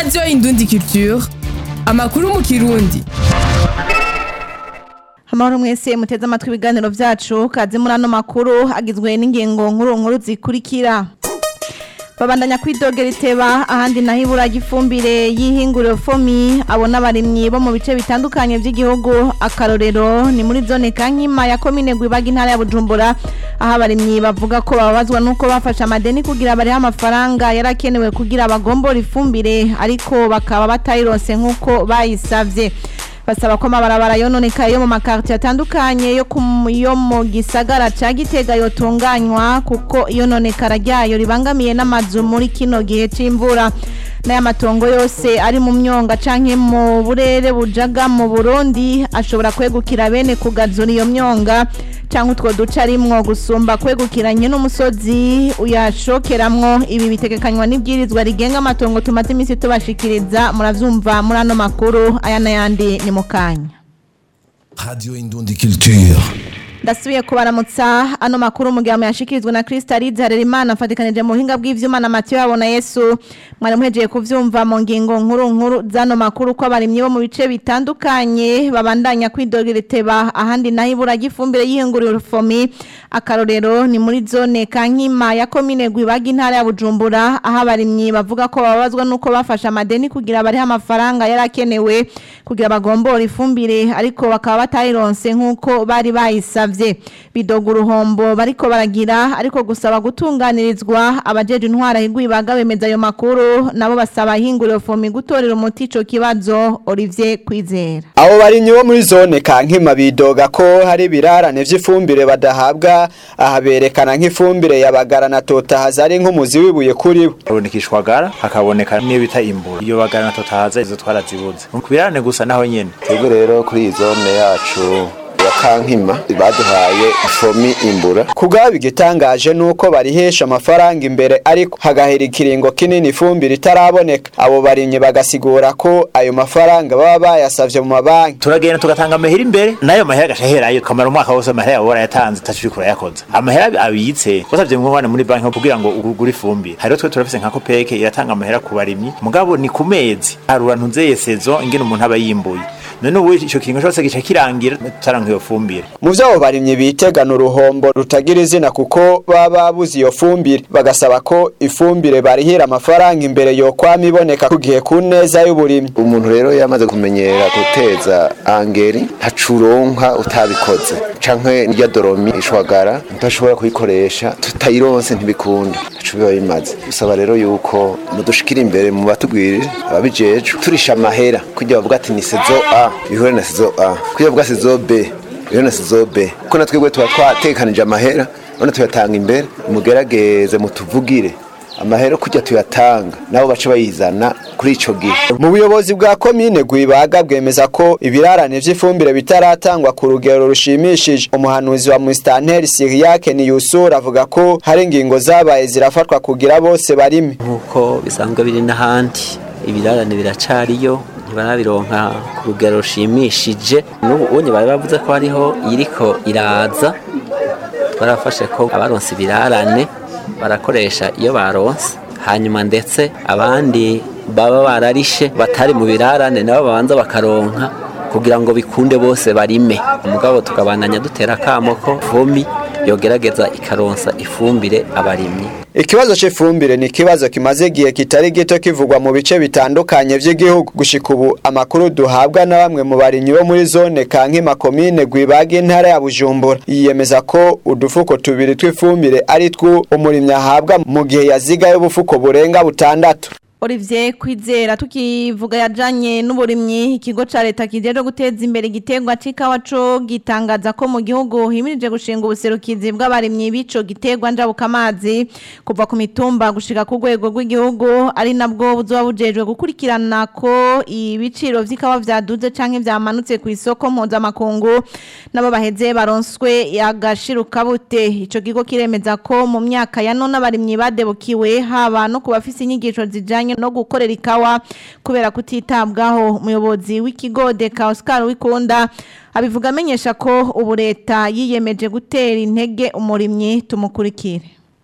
radiyo indundi culture amakuru mu kirundi amahoro mwese muteze amatwi ibiganiro byacu kazi muri ano makuru agizwe n'ingingo nkuru nkuru zikurikira babandanya kwidogera iteba ahandi naho ibura ry'ifumbire y'ihinguriro fomi abona abarimyi bo mu bice bitandukanye by'igihugu akarorero ni muri zone kankima ya komine gwibaga intara ya bujumbura aho abarimyi bavuga ko bababazwa n'uko bafashe amadeni kugira bariho amafaranga yarakenewe kugira bagombore ifumbire ariko bakaba batayironse nk'uko bayisavye basaba ko amabarabara yononekaye yo mu makartier atandukanye yo ku- yo mu gisagara ca Gitega yotunganywa kuko iyononekara ryayo ribangamiye n'amazu muri kino gihe c'imvura n'aya matongo yose ari mu myonga canke mu burere bujaga mu Burundi ashobora kwegukira bene kugazura iyo myonga canke utwo duce arimwo gusumba kwegukiranye n'umusozi uyashokeramwo ibi bitegekanywa n'ibwirizwa rigenga amatongo tumaze iminsi tubashikiriza muravyumva muri ano makuru aya n'ayandi ni mu kanya Radio Indundi Culture. ndasubiye kubaramutsa ano makuru mu gihe yashikirizwa na Kristalize Harerimana afatikanije mu buhinga bw'ivyuma na Mathieu Habona Yesu mwari muhejeje kuvyumva mu ngingo nkuru nkuru zano makuru ko abarimyi bo mu bice bitandukanye babandanya kwidogera iteba ahandi naho ibura ry'ifumbire y'ihinguriro fomi akarorero ni muri zone Kankima ya komine Gwibaga intara ya Bujumbura aho abarimyi bavuga ko bababazwa nuko bafashe amadeni kugira bariho amafaranga yarakenewe kugira bagombore ifumbire ariko bakaba batayironse nk'uko bari bayisavye bidoga uruhombo bariko baragira ariko gusaba gutunganirizwa abajeje intwara higwibaga bemeza ayo makuru nabo basaba ihinguriro fomi gutorera umuti ico kibazo Olivier Kwizera abo barimyi bo muri zone kankima bidoga ko hari ibirarane vy'ifumbire badahabwa aha berekana nk'ifumbire yabagara na totahaza ari nk'umuzi wibuye kuri bo haboneka ishwagara hakaboneka n'iyo bita imbura iyo bagara na totahaza izo twarazibuze ku birarane gusa naho nyene twebwe rero kuri iyi zone yacu ya kankima baduhaye ifomi imbura kubwabo igitangaje nuko barihesha amafaranga imbere ariko hagahera ikiringo kinini ifumbire itaraboneka abo barimyi bagasigura ko ayo mafaranga baba bayasavye mu mabanki turagenda tugatanga amahera imbere nayo mahera agashaherayo kamara umwaka wose amahera yawe warayatanze utashobora kurayakoza amahera abitse wasavye nk'umwana muri banki kugira ngo ugure ifumbire hariho twe turafise nka kopeke iratanga amahera ku barimyi mugabo ni ku mezi harura ntunzeye sezo ingene umuntu aba yimbuye none ubu ico kiringo cose gica kirangira tutaranka iyo fumbire mu vyo abo barimyi bitegana uruhombo rutagira izina kuko baba babuze iyo fumbire bagasaba ko ifumbire barihira amafaranga imbere yokwama iboneka ku gihe ku neza y'uburimyi umuntu rero yamaze kumenyera guteza angeri ntacuronka utabikoze canke irya doromi ishwagara ntashobora kuyikoresha tutayironse ntibikunda ntaco biba bimaze bisaba rero yuko mudushikira imbere mu batubwirire ababijejwe turisha amahera kugira bavuga ati ni sezo a bihure na sezo a kugira bavuga sezo b bihure na sezo b kuko natwebwe tuba twatekanije amahera none tuyatanga imbere mugerageze mutuvugire amahera kujya tuyatanga nabo bace bayizana kuri ico gihe mu buyobozi bwa komine gwibaga bwemeza ko ibirarane vy'ifumbire bitaratangwa ku rugero rushimishije umuhanuzi wa mustanteri siriyake ni yusura avuga ko hari ingingo zabaye zirafatwa kugira bose barime nk'uko bisanzwe biri n'ahandi ibirarane biracariyo ntibarabironka ku rugero rushimishije n'ubu unye bari bavuze ko hariho iriko iraza twarafashe ko abaronse ibirarane barakoresha iyo baronse hanyuma ndetse abandi baba bararishe batari mu birarane nabo babanza bakaronka kugira ngo bikunde bose barime umugabo tukabandanya dutera akamo ko vomi yogerageza ikaronsa ifumbire abarimyi ikibazo c'ifumbire ni ikibazo kimaze igihe kitari gito kivugwa mu bice bitandukanye vy'igihugu gushika ubu amakuru duhabwa na bamwe mu barimyi bo muri zone kankima komine gwibaga intara ya bujumbura yiyemeza ko udufuko tubiri tw'ifumbire ari two umurimyi ahabwa mu gihe yazigaye ubufuko burenga butandatu Olivier Kwizera tukivuga yajanye n'uburimyi ikigo ca leta kijeje guteza imbere igiterwa c'ikawa co gitangaza ko mu gihugu himirije gushinga ubuserukizi bw'abarimyi bico giterwa njabuka amazi kuva ku mitumba gushika ku rwego rw'igihugu ari nabwo buzoba bujejwe gukurikirana ko ibiciro vy'ikawa vyaduze canke vyamanutse ku isoko mpuzamakungu nabo baheze baronswe agashiruka bute ico kigo kiremeza ko mu myaka ya none abarimyi badebukiwe haba no ku bafise inyigisho zijanye no gukorera ikawa kubera kutitabwaho umuyobozi w'ikigo Deka Oscar Wikunda abivuga amenyesha ko ubu leta yiyemeje gutera intege umurimyi tumukurikire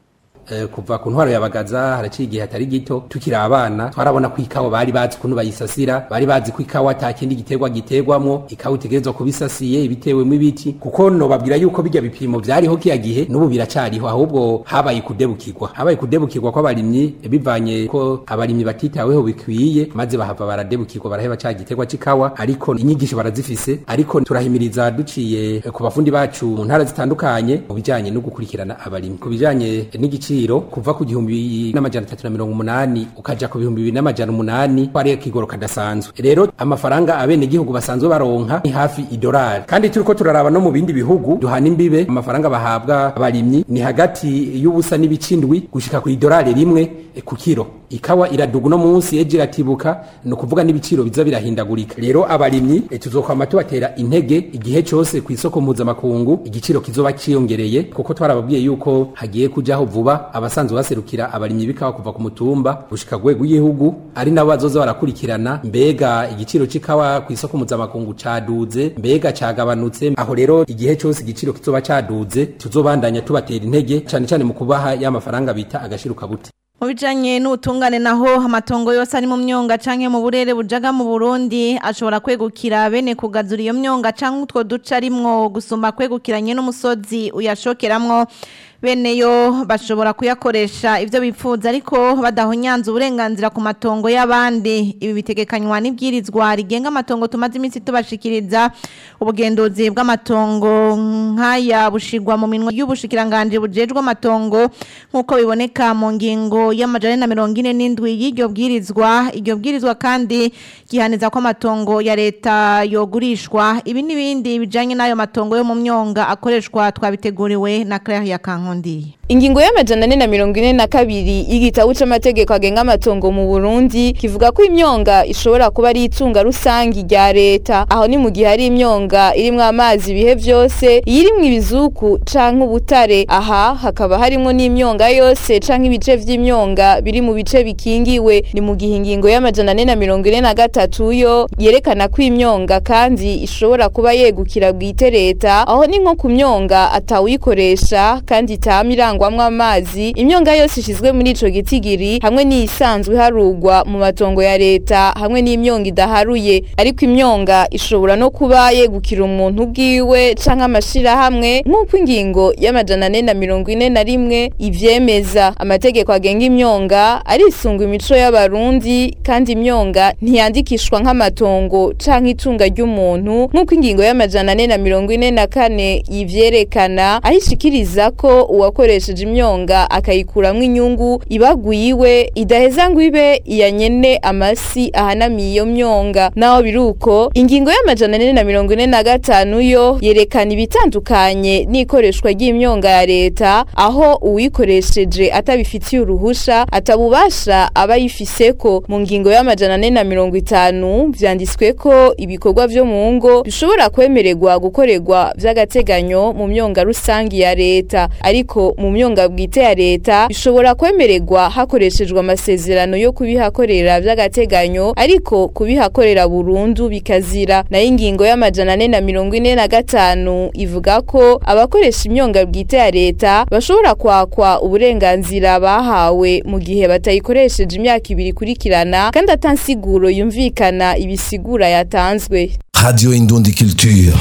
eh, kuva ku ntwaro yabagaza haraciye igihe hatari gito tukiri abana twarabona ko ikawa bari bazi ukuntu bayisasira bari bazi ko ikawa ata kindi giterwa giterwamwo ikawa itegerezwa kubisasiye ibitewemo ibiti kuko nobabwira yuko bijya bipimo vyariho kiya gihe n'ubu biracariho ahubwo habaye kudebukirwa habaye kudebukirwa kw'abarimyi bivanye ko abarimyi batitaweho bikwiye maze bahava baradebukirwa baraheba ca giterwa c'ikawa ariko inyigisho barazifise ariko turahimiriza duciye ku bafundi bacu mu ntara zitandukanye mu bijanye no gukurikirana abarimyi ku bijanye n'igiciro kuva ku gihumbi n'amajana atatu na mirongo umunani ukaja ku bihumbi bibiri n'amajana umunani ko ari akigoro kadasanzwe rero amafaranga abenegihugu basanzwe baronka ni hafi idolari kandi turiko turaraba no mu bindi bihugu duhana imbibe amafaranga bahabwa abarimyi ni hagati y'ubusa n'ibicindwi gushika ku idolari rimwe eh, ku kiro ikawa iraduga uno munsi ejo iratibuka ni ukuvuga n'ibiciro biza birahindagurika rero abarimyi eh, tuzokwama tubatera intege igihe cose ku isoko mpuzamakungu igiciro kizoba ciyongereye kuko twarababwiye yuko hagiye kujaho vuba abasanzwe baserukira abarimyi b'ikawa kuva ku mutumba gushika ku rwego rw'igihugu ari nabo bazoza barakurikirana mbega igiciro c'ikawa ku isoko mpuzamakungu caduze mbega cagabanutse aho rero igihe cose igiciro kizoba caduze tuzobandanya tubatera intege cane cane mu kubaha ya mafaranga bita agashiruka bute mu bijanye n'ubutungane naho amatongo yose ari mu myonga canke mu burere bujaga mu Burundi ashobora kwegukira bene kugazura iyo myonga canke utwo duce arimwo gusumba kwegukiranye n'umusozi uyashokeramwo bene yo bashobora kuyakoresha ivyo bipfuza ariko badahonyanza uburenganzira ku matongo y'abandi ibi bitegekanywa n'ibwirizwa rigenga amatongo tumaze iminsi tubashikiriza ubugenduzi bw'amatongo nk'aya bushigwa mu minwa y'ubushikiranganje bujejwe amatongo nk'uko biboneka mu ngingo y'amajana na mirongo ine n'indwi y'iryo bwirizwa iryo bwirizwa kandi gihaniza ko amatongo ya leta yogurishwa ibi n'ibindi bijanye n'ayo matongo yo mu myonga akoreshwa twabiteguriwe na Claire ya Kankondi Ingingo y'amajana ane na mirongo ine na kabiri y'igitabo c'amategeko agenga amatongo mu Burundi kivuga ko imyonga ishobora kuba ari itunga rusangi rya leta aho ni mu gihe ari imyonga irimwo amazi ibihe vyose iyirimwo ibizuku canke ubutare aha hakaba harimwo n'imyonga yose canke ibice vy'imyonga biri mu bice bikingiwe ni mu gihe ingingo y'amajana ane na mirongo ine na gatatu yo yerekana ko imyonga kandi ishobora kuba yegukira bwite leta aho ni nko ku myonga atawuyikoresha kandi itama irangwamwo amazi imyonga yose ishizwe muri ico gitigiri hamwe n'iyisanzwe harugwa mu matongo ya leta hamwe n'imyonga idaharuye ariko imyonga ishobora no kuba yegukira umuntu ubwiwe canke amashirahamwe nk'uko ingingo y'amajana ane na mirongo ine na rimwe ivyemeza amategeko agenga imyonga arisunga imico y'abarundi kandi imyonga ntiyandikishwa nk'amatongo canke itunga ry'umuntu nk'uko ingingo y'amajana ane na mirongo ine na kane yivyerekana aho ishikiriza ko uwakoresheje imyonga akayikuramwo inyungu ibagwiwe idaheza ngo ibe iya nyene amasi ahanamiye iyo myonga naho biruko ingingo y'amajana ane na mirongo ine na gatanu yo yerekana ibitandukanye n'ikoreshwa ry'imyonga ya leta aho uwikoresheje atabifitiye uruhusha atabubasha aba yifiseko mu ngingo y'amajana ane na mirongo itanu vyanditswe ko ibikorwa vyo mu ngo bishobora kwemererwa gukorerwa vy'agateganyo mu myonga rusangi ya leta ariko mu myonga bwite ya leta bishobora kwemererwa hakoreshejwe amasezerano yo kubihakorera vy'agateganyo ariko kubihakorera burundu bikazira nayo ingingo y'amajana ane na mirongo ine na gatanu ivuga ko abakoresha imyonga bwite ya leta bashobora kwakwa uburenganzira bahawe mu gihe batayikoresheje imyaka ibiri ikurikirana kandi atansiguro yumvikana ibisigura yatanzwe Radio Indundi Culture.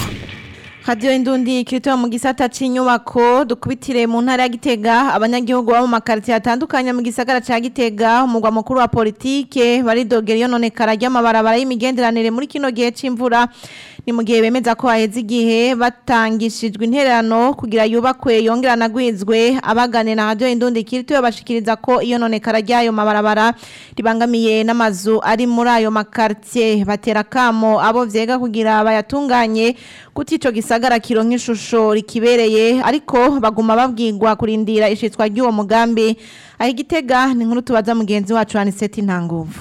Radio Indundi kiritoa mu gisata c'inyubako dukubitire mu ntara ya Gitega abanyagihugu bo mu makartie atandukanye mu gisagara ca Gitega umugwa mukuru wa politike baridogera iyo none karajya amabarabara y'imigenderanire muri kino gihe c'imvura ni mu gihe bemeza ko haheze igihe batangishijwe intererano kugira yubakwe yongera nagwizwe abagane na Radio Indundi kiritoa bashikiriza ko iyo none karajya ayo mabarabara ribangamiye n'amazu ari muri ayo makartie batera kamo abo vyega kugira bayatunganye kuti ico gisagara kironka ishusho rikibereye ariko baguma babwirwa kurindira ishitswa ry'uwo mugambi aho igitega ni nkuru tubaza mugenzi wacu Aniseti Ntanguvu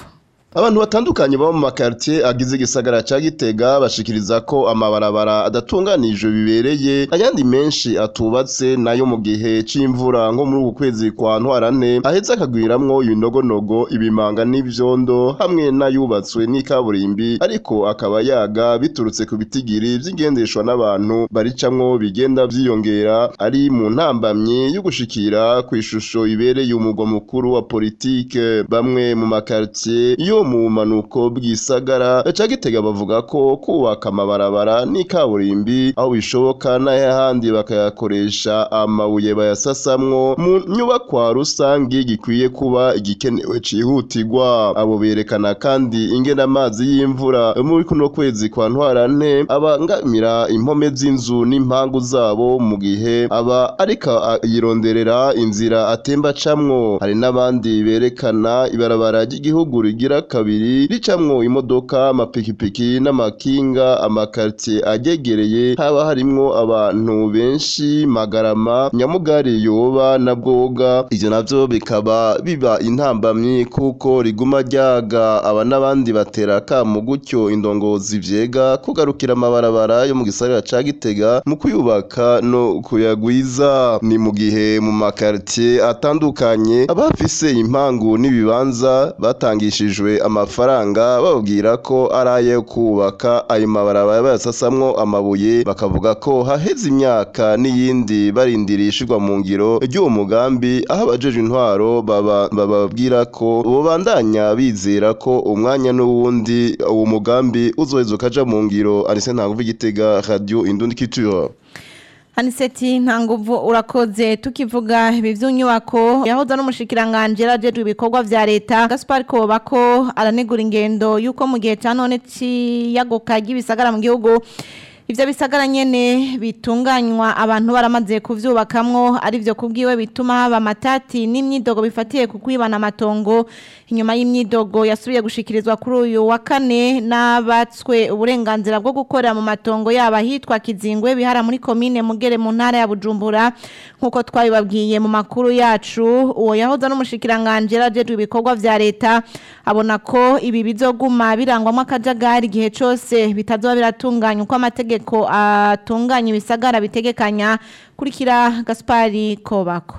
abantu batandukanye baba mu makartier agize igisagara ca Gitega bashikiriza ko amabarabara adatunganijwe bibereye ayandi menshi atubatse nayo mu gihe c'imvura nko muri uku kwezi kwa ntwarante aheza akagwiramwo ibinogonogo ibimanga n'ivyondo hamwe n'ayubatswe n'ikaburimbi ariko akaba yaga biturutse ku bitigiri vy'ingendeshwa n'abantu baricamwo bigenda vyiyongera ari mu ntambamyi yo gushikira ku ishusho ibereye umugwa mukuru wa politike bamwe mu makartier yo mu manuko bw'isagara ca Gitega bavuga ko kubaka amabarabara n'ikaburimbi aho bishoboka n'ayahandi bakayakoresha amabuye bayasasamwo mu nyubakwa rusangi gikwiye kuba igikenewe cihutirwa abo berekana kandi ingene amazi y'imvura muri kuno kwezi kwa ntwarante abangamira impome z'inzu n'impangu zabo mu gihe aba ariko yironderera inzira atemba camwo hari n'abandi berekana ibarabara ry'igihugu rigira kabiri ricamwo imodoka amapikipiki n'amakinga amakartier agegereye haba harimwo abantu benshi magarama nyamugari yoba na bwoga ivyo navyo bikaba biba intambamyi kuko riguma ryaga aba n'abandi batera akamu gutyo indongozi vyega kugarukira amabarabara yo mu gisagara ca Gitega mu kuyubaka no kuyagwiza ni mu gihe mu makartier atandukanye abafise impangu n'ibibanza batangishijwe amafaranga bababwira ko ari ayo kubaka ayo mabarabara bayasasamwo amabuye bakavuga ko haheze imyaka n'iyindi barindirishirwa mu ngiro ry'uwo mugambi aho abajeje intwaro baba- bababwira ko bobandanya bizera ko umwanya n'uwundi uwo mugambi uzoheza ukaja mu ngiro Arise Ntanguvu Gitega Radio Indundi Culture Aniseti nta nguvu urakoze tukivuga ibi vy'inyubako yahoza n'umushikiranganje yarajejwe ibikorwa vya leta Gaspar Kobako aranegura ingendo yuko mu gihe ca none ciyagoka ry'ibisagara mu gihugu ivyo bisagara nyene bitunganywa abantu baramaze kuvyubakamwo ari vyo kubwiwe bituma haba amatati n'imyidogo bifatiye ku kwibana amatongo inyuma y'imyidogo yasubiye gushikirizwa kuri uyu wa kane n'abatswe uburenganzira bwo gukorera mu matongo yaba hitwa Kizingwe bihara muri komine Mugere mu ntara ya Bujumbura nkuko twabibabwiye mu makuru yacu uwo yahoza n'umushikiranganje yarajejwe ibikorwa vya leta abona ko ibi bizoguma birangwamo akajagari igihe cose bitazoba biratunganya uko amategeko atunganya ibisagara bitegekanya kurikira Gaspari Kobako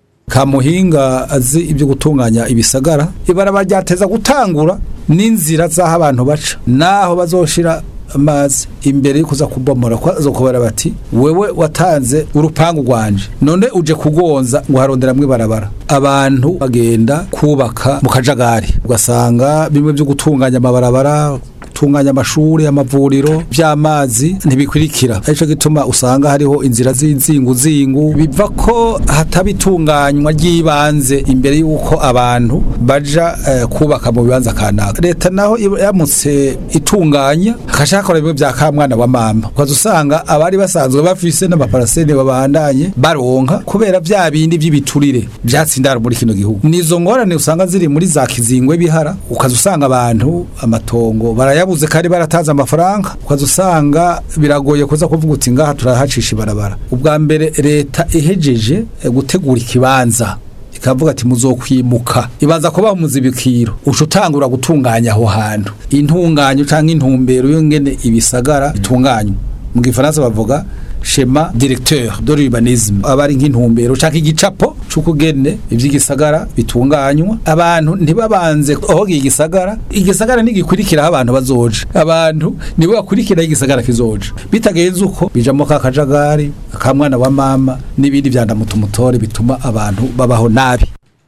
kamuhinga azi ibyo gutunganya ibisagara ibaraba ryateza gutangura n'inzira z'aho abantu baca naho bazoshira amazi imbere yo kuza kubomora ko azokubara bati wewe watanze urupangu rwanje none uje kugonza ngo haronderamwe barabara abantu bagenda kubaka mu kajagari ugasanga bimwe byo gutunganya amabarabara gutunganya amashuri amavuriro by'amazi ntibikurikira arico gituma usanga hariho inzira z'inzingu zingu biva ko hataba itunganywa ry'ibanze imbere y'uko abantu baja eh, kubaka mu bibanza kanaka leta naho iba yamutse itunganya akashakora bimwe bya kamwana wa mama ukaza usanga abari basanzwe bafise n'amaparasene babandanye baronka kubera bya bindi by'ibiturire byatsindara muri kino gihugu nizo ngorane usanga ziri muri za kizingwe bihara ukaza usanga abantu amatongo barayabuze kandi baratanze amafaranga ukaza usanga biragoye kuza kuvuga uti ngaha turahacisha ibarabara ubwa mbere leta ihejeje eh, gutegura ikibanza ikavuga ati muzokwimuka ibanza kubaho muzibikiro uca utangura gutunganya aho hantu intunganyo cyangwa intumbero y'ingene ibisagara bitunganywa mu gifaransa bavuga shema directeur de l'urbanisme aba ari nk'intumbero cyangwa igicapo c'ukugene ivy'igisagara bitunganywa abantu ntibabanze aho igisagara igisagara ntigikurikira aho abantu bazoja abantu nibo bakurikira aho igisagara kizoja bitagenze uko bijamo ka kajagari akamwana wa mama n'ibindi vyandamutumutori bituma abantu babaho nabi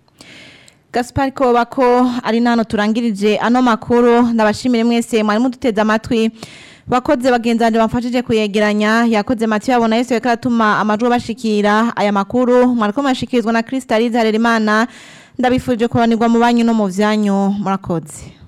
Gaspar Kobako ari nano turangirije ano makuru ndabashimire mwese mwari muduteze amatwi bakoze bagenzanje bamfashije kuyegeranya yakoze Mathieu abona Yesu yakaratuma amajwi bashikira aya makuru mwariko mashikirizwa na Kristalize Harerimana ndabifuje kuranirwa mu banyu no mu vyanyu murakoze